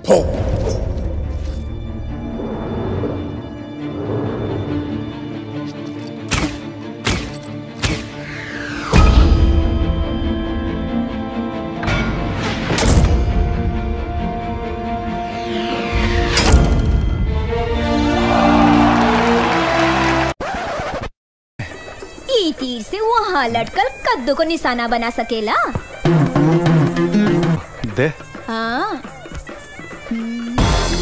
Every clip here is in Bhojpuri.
ई तीर से वहाँ लटकल कद्दू को निशाना बना सकेला दे हाँ हम्म।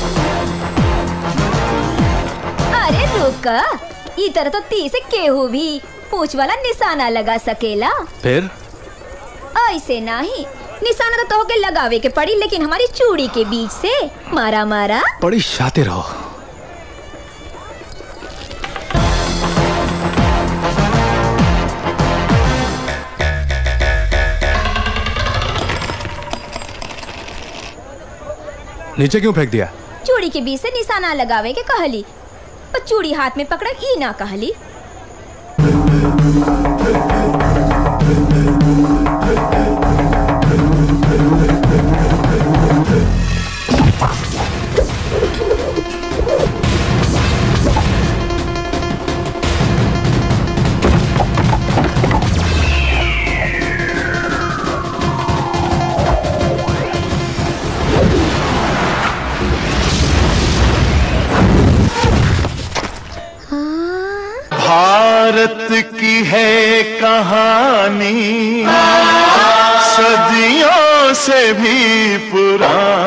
अरे रुक ई तरह तो तीर से केहू भी पूछ वाला निशाना लगा सकेला फिर ऐसे नहीं निशाना तो तोहके लगावे के पड़ी लेकिन हमारी चूड़ी के बीच से मारा मारा बड़ी शातिर हो नीचे क्यों फेंक दिया चूड़ी के बीच से निशाना लगावे के कहली पर चूड़ी हाथ में पकड़ ई ना कहली भारत की है कहानी सदियों से भी पुरानी